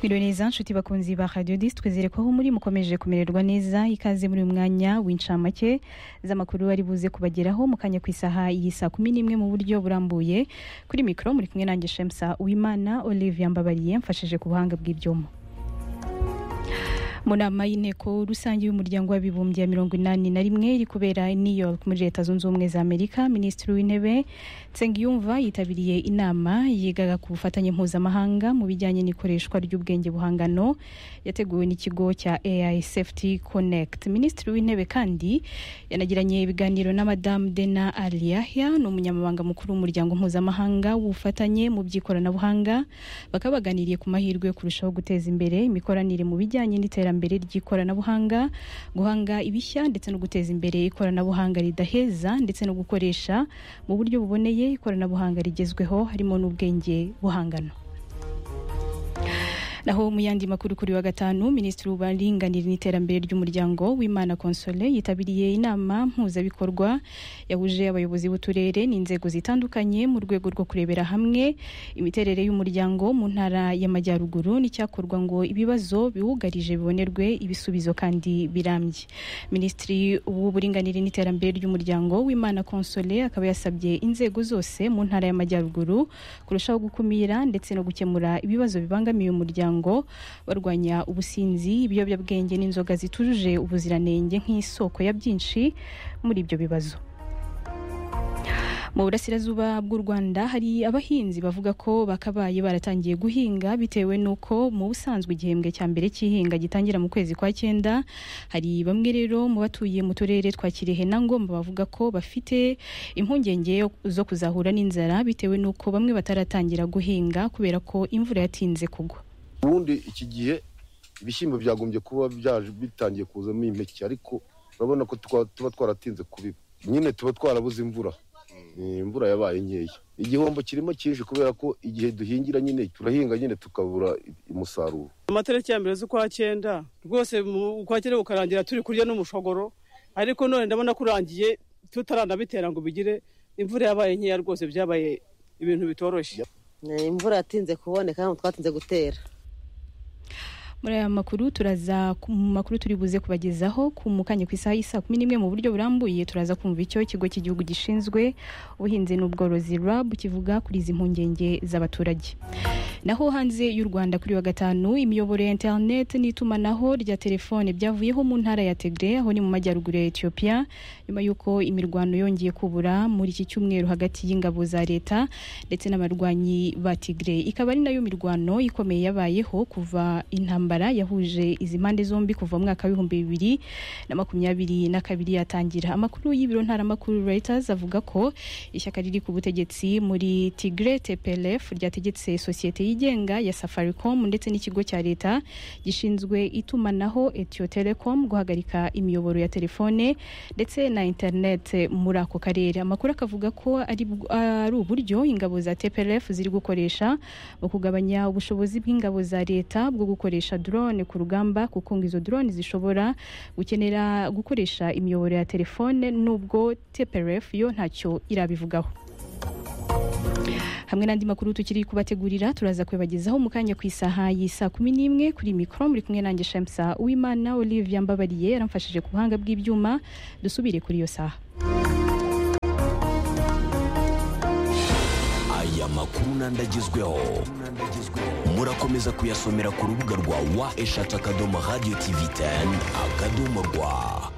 Mwiriwe neza nshuti bakunzi ba Radio Dis twizere ko aho muri mukomeje kumererwa neza ikaze muri uyu mwanya w'incamake z'amakuru ari buze kubageraho mu kanya ku isaha iyi saa kumi n'imwe mu buryo burambuye kuri mikoro muri kumwe nanjye Shemsa Uwimana Olivia Mbabariye mfashije ku buhanga bw'ibyuma mu nama y'inteko rusange y'umuryango w'abibumbye ya mirongo inani na rimwe iri kubera i new york muri leta zunze ubumwe za amerika minisitiri w'intebe nsengiyumva yitabiriye inama yigaga ku bufatanye mpuzamahanga mu bijyanye n'ikoreshwa ry'ubwenge buhangano yateguwe n'ikigo cya ai safety connect minisitiri w'intebe kandi yanagiranye ibiganiro na madamu dena aliyahya ni umunyamabanga mukuru w'umuryango mpuzamahanga w'ubufatanye mu by'ikoranabuhanga bakaba baganiriye ku mahirwe yo kurushaho guteza imbere imikoranire mu bijyanye n'iterambere iterambere ry'ikoranabuhanga guhanga ibishya ndetse no guteza imbere ikoranabuhanga ridaheza ndetse no gukoresha mu buryo buboneye ikoranabuhanga rigezweho harimo n'ubwenge buhangano naho mu yandi makuru kuri wa gatanu minisitiri w'uburinganire n'iterambere ry'umuryango w'imana konsole yitabiriye inama mpuzabikorwa yahuje abayobozi b'uturere n'inzego zitandukanye mu rwego rwo kurebera hamwe imiterere y'umuryango mu ntara y'amajyaruguru n'icyakorwa ngo ibibazo biwugarije bibonerwe ibisubizo kandi birambye minisitiri w'uburinganire n'iterambere ry'umuryango w'imana konsole akaba yasabye inzego zose mu ntara y'amajyaruguru kurushaho gukumira ndetse no gukemura ibibazo bibangamiye umuryango umuryango barwanya ubusinzi ibiyobyabwenge n'inzoga zitujuje ubuziranenge nk'isoko ya byinshi muri ibyo bibazo mu burasirazuba bw'u rwanda hari abahinzi bavuga ko bakabaye baratangiye guhinga bitewe n'uko mu busanzwe igihembwe cya mbere cy'ihinga gitangira mu kwezi kwa cyenda hari bamwe rero mu batuye mu turere twa kirehe na ngomba bavuga ko bafite impungenge zo kuzahura n'inzara bitewe n'uko bamwe bataratangira guhinga kubera ko imvura yatinze kugwa ubundi iki gihe ibishyimbo byagombye kuba byaje bitangiye kuzamo impeke ariko urabona ko tuba twaratinze kubiba nyine tuba twarabuze imvura imvura yabaye nkeya igihombo kirimo cyinshi kubera ko igihe duhingira nyine turahinga nyine tukabura umusaruro amatariki ya mbere z'ukwa cyenda rwose ukwa cyenda bukarangira turi kurya n'umushogoro ariko none ndabona ko urangiye tutaranabitera ngo bigire imvura yabaye nkeya rwose byabaye ibintu bitoroshye imvura yatinze kuboneka ntabwo twatinze gutera muri aya makuru turaza mu makuru turi buze kubagezaho ku mukanya ku isaha y'isa kumi n'imwe mu buryo burambuye turaza kumva icyo ikigo cy'igihugu gishinzwe ubuhinzi n'ubworozi rab kivuga kuri izi mpungenge z'abaturage naho hanze y'u rwanda kuri wa gatanu imiyoboro ya interineti n'itumanaho rya telefone byavuyeho mu ntara ya tegre aho ni mu majyaruguru ya etiyopiya nyuma y'uko imirwano yongeye kubura muri iki cyumweru hagati y'ingabo za leta ndetse n'abarwanyi ba tigre ikaba ari nayo mirwano ikomeye yabayeho kuva intambara intambara yahuje izi mpande zombi kuva mu mwaka w'ibihumbi bibiri na makumyabiri na kabiri yatangira amakuru y'ibiro ntaramakuru Reuters avuga ko ishyaka riri ku butegetsi muri Tigray TPLF ryategetse sosiyete yigenga ya Safaricom ndetse n'ikigo cya leta gishinzwe itumanaho Ethio Telecom guhagarika imiyoboro ya telefone ndetse na internet muri ako karere amakuru akavuga ko ari ari uburyo ingabo za TPLF ziri gukoresha mu kugabanya ubushobozi bw'ingabo za leta bwo gukoresha drone ku rugamba kuko ngo izo drone zishobora gukenera gukoresha imiyoboro ya telefone nubwo TPRF yo ntacyo irabivugaho hamwe n'andi makuru tukiri kubategurira turaza kubibagezaho mu kanya ku isaha y'isa kumi n'imwe kuri mikoro muri kumwe nanjye shamsa uwimana olivia mbabariye yaramfashije ku buhanga bw'ibyuma dusubire kuri iyo saha aya makuru n'andi agezweho murakomeza kuyasomera ku rubuga rwa wa eshatu akadomo radiyo tivi teni akadomo rwa